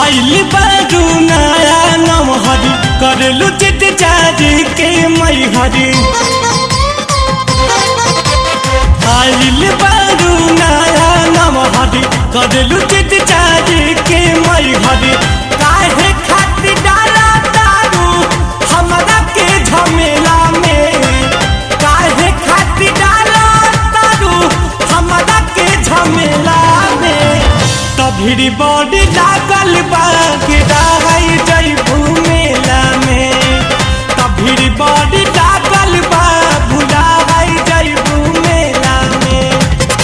आइल बारू नया नम हरी करलू चित चारी के मई हरी आइल बारू नया नम हरी करलू चित चारी के मई हरी काहे खातिर डाला दारू हमरा के झमेला में काहे खातिर डाला दारू हमरा के झमेला में तभिरी बॉडी लागल बा गिराई जइबू मेला में तभिरी बॉडी लागल बा भुलाई जइबू मेला में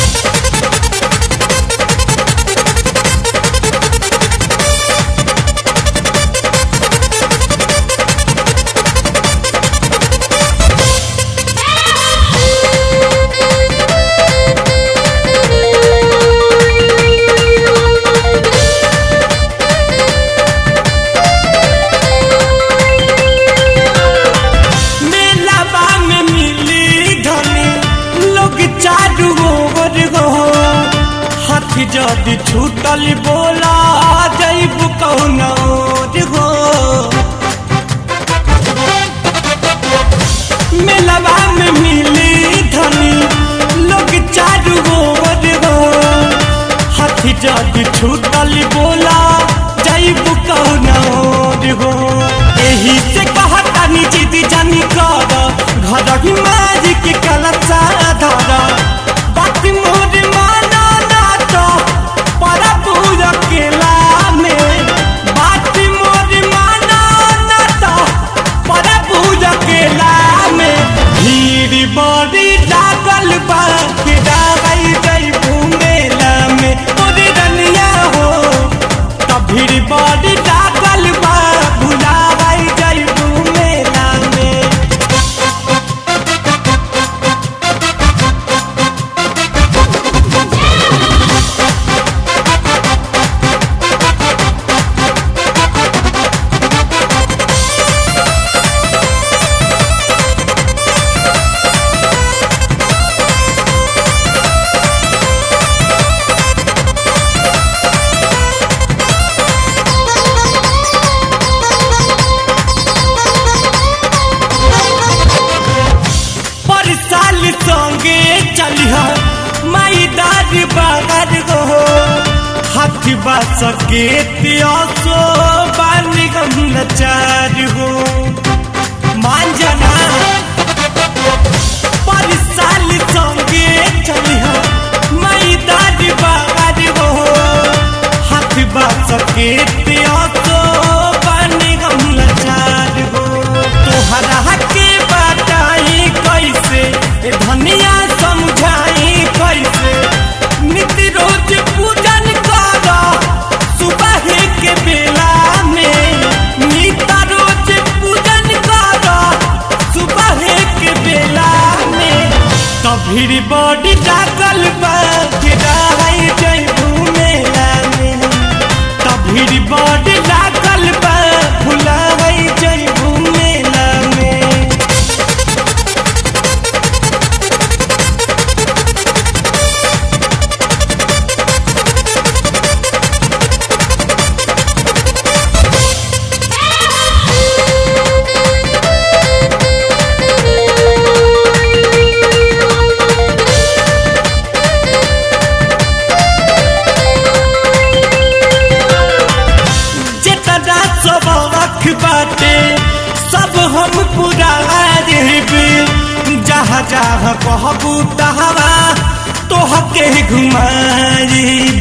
मेलावा में मिली धनी लोग चारू ओर हो हाथी जदि छूटल बोला जैब कौन ओर हो मेलावा में मिली धनी लोग चारू ओर हो हाथी जदि छूटल बोला जैब कौन ओर हो एही से कहतानी जिद जानी कर घर ही मारी के कलचा धर बात मोर माना ना तो परा पूरा केला में बात मोर माना ना तो परा पूरा केला में भीड़ बड़ी लागल बा के डाई जइबू मेला में तोरे रनिया हो तभिर बड़ी लागल बा भुलाई जइबू मेला में पर साल संगे चलिह माई दाद बागर हो हाथी बास के तियासो बानी गम नचार हो मान जाना पर साल संगे चलिह माई दाद बागर हो हाथी बास के तियासो बानी गम नचार हो तोहरा के बताई कैसे ए धनिया समझाई कैसे नित्य रोज पूजन कर सुबह के बेला में नित्य रोज पूजन कर सुबह के बेला में तभिर बॉडी लागल बा गिराई जइबू मेला में तभिर बॉडी लागल बा भुलाई जइबू मेला में जितना सब रख बाटे सब हम पूरा देबे जहाँ जहाँ कहबू तहरा तोहके घुमाइब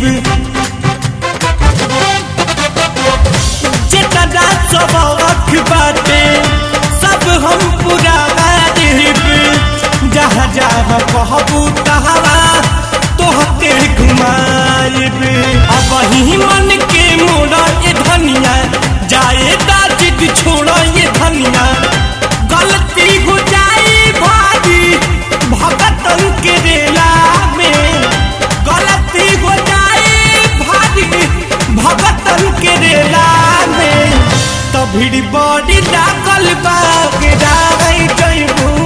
जितना सब रख बाटे सब हम पूरा देबे जहाँ जहाँ कहबू तहरा तोहके घुमाइब अब ही मन के मोड़ा ये धनिया जाए दाजिद छोड़ा ये धनिया गलती हो जाए भारी भगतन के रेला में गलती हो जाए भारी भगतन के रेला में तभिड़ बड़ी लागल बा के डाई जइबू